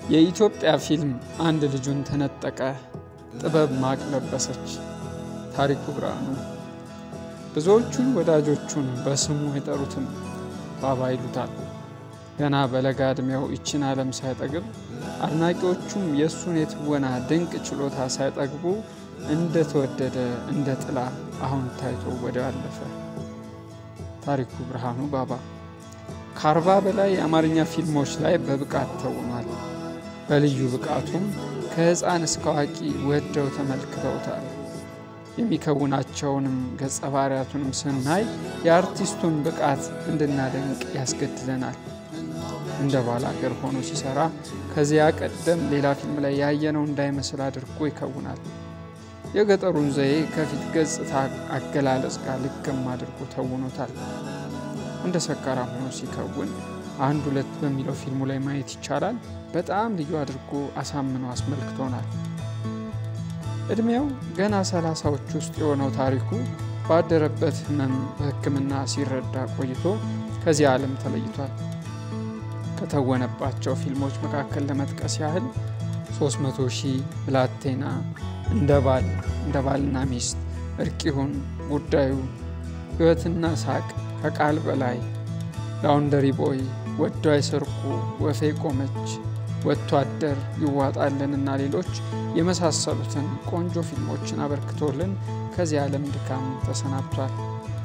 የኢትዮጵያ ፊልም አንድ ልጁን ተነጠቀ፣ ጥበብ ማቅ ለበሰች። ታሪኩ ብርሃኑ ብዙዎቹን ወዳጆቹን በስሙ የጠሩትም ባባ ይሉታል። ገና በለጋ ዕድሜው ይችን ዓለም ሳይጠግብ አድናቂዎቹም የእሱን የትወና ድንቅ ችሎታ ሳይጠግቡ እንደተወደደ እንደ ጥላ አሁን ታይቶ ወደ አለፈ። ታሪኩ ብርሃኑ ባባ ከአርባ በላይ የአማርኛ ፊልሞች ላይ በብቃት ተውኗል። በልዩ ብቃቱም ከሕፃን እስከ አዋቂ ወደው ተመልክተውታል። የሚከውናቸውንም ገጸ ባህሪያቱንም ስናይ የአርቲስቱን ብቃት እንድናደንቅ ያስገድደናል። እንደ ባል አገር ሆኖ ሲሰራ ከዚያ ቀደም ሌላ ፊልም ላይ ያየነው እንዳይመስል አድርጎ ይከውናል። የገጠሩን ዘዬ ከፊት ገጽታ አገላለጽ ጋር ልክም አድርጎ ተውኖታል። እንደ ሰካራም ሆኖ ሲከውን አንድ ሁለት በሚለው ፊልሙ ላይ ማየት ይቻላል። በጣም ልዩ አድርጎ አሳምኖ አስመልክቶናል። እድሜው ገና ሰላሳዎች ውስጥ የሆነው ታሪኩ ባደረበት ሕመም በሕክምና ሲረዳ ቆይቶ ከዚህ ዓለም ተለይቷል። ከተወነባቸው ፊልሞች መካከል ለመጥቀስ ያህል 300 ሺህ፣ ብላቴና፣ እንደ ባል፣ እንደ ባልና ሚስት፣ እርቂሁን፣ ጉዳዩ፣ ሕይወትና ሳቅ፣ ከቃል በላይ፣ ላውንደሪ ቦይ፣ ወዶ አይሰርቁ፣ ወፌ ቆመች፣ ወጥቶ አደር፣ ይዋጣልን እና ሌሎች የመሳሰሉትን ቆንጆ ፊልሞችን አበርክቶልን ከዚህ ዓለም ድካም ተሰናብቷል።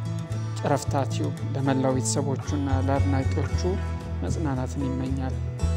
ጨረፍታ ቲዩብ ለመላው ቤተሰቦቹና ለአድናቂዎቹ መጽናናትን ይመኛል።